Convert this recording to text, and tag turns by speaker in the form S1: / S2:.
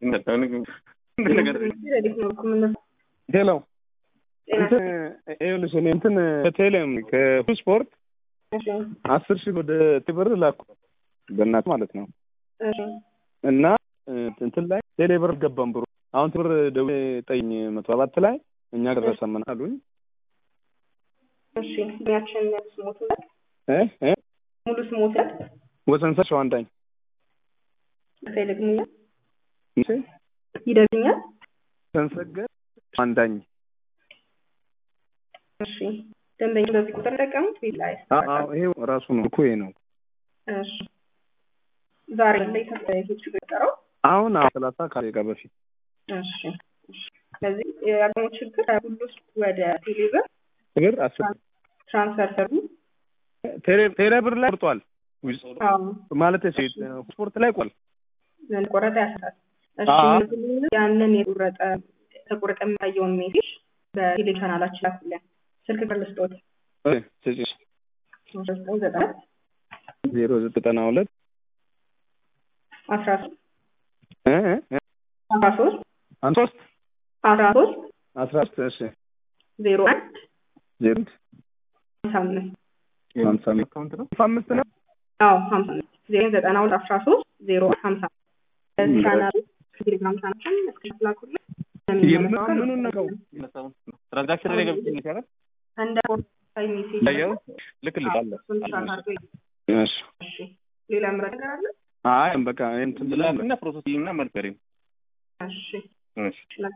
S1: ሄሎ እንትን ይኸውልሽ እኔ እንትን ከቴሌም ከፉል ስፖርት አስር ሺህ ወደ ትብር ላኩ በእናት ማለት ነው እና እንትን ላይ ቴሌ ብር ገባም ብሩ አሁን ትብር ደውዬ ጠይኝ መቶ ሰባት ላይ እኛ ደረሰ ምን አሉኝ
S2: እሺ ያችን ስሞት
S1: እ እ
S2: ሙሉ ስሞት
S1: ወሰንሰ ሸዋንዳኝ
S2: ይደግኛል
S1: እሺ
S2: ይደግኛል
S1: ሰንሰገ ሸዋንዳኝ
S2: እሺ ደንበኛ በዚህ ቁጥር ጠቀሙት ቤት ላይ
S1: አዎ ይሄው ራሱ ነው እኮ ይሄ ነው
S2: እሺ ዛሬ ላይ ተፈይቶች ገጠረው
S1: አሁን ሰላሳ ከደቂቃ በፊት
S2: እሺ ስለዚህ ያገኘው ችግር ሁሉ ወደ ቴሌብር
S1: ብር አስር
S2: ትራንስፈር ሰሩ
S1: ቴሌ ብር ላይ ቆርጧል ማለት ስፖርት ላይ ቆል
S2: ቆረጠ ያስራል እሺ ያንን የቆረጠ ተቆረጠ የሚታየውን ሜሴጅ በቴሌ ቻናላችን ላኩልን ስልክ ቁጥር ልስጦት
S1: ዜሮ ዘጠና ሁለት
S2: አስራ ሶስት አስራ ሶስት
S1: አንድ ሶስት
S2: አስራ ሶስት
S1: አስራ ሶስት እሺ
S2: ዜሮ አንድ
S1: ዜሮ
S2: ሀምሳ አምስት
S1: ሀምሳ አምስት ሀምሳ አምስት ነው
S2: አዎ ሀምሳ አምስት ዜሮ ዘጠና ሁለት አስራ ሶስት ዜሮ ሀምሳ ቻናል ቴሌግራም ቻናችን እስክሪፕት ላኩልን
S1: ምኑን ነው
S3: ትራንዛክሽን ላይ ገብቼ ይቻላል
S2: እንደ ፖርታል ሜሴጅ
S1: ያየው ልክልካለሁ እሺ
S2: እሺ ሌላ ምረት ነገር አለ
S1: አይ በቃ እንትን ብላ
S3: እና ፕሮሰስ እና መልከሪም
S2: እሺ
S3: እሺ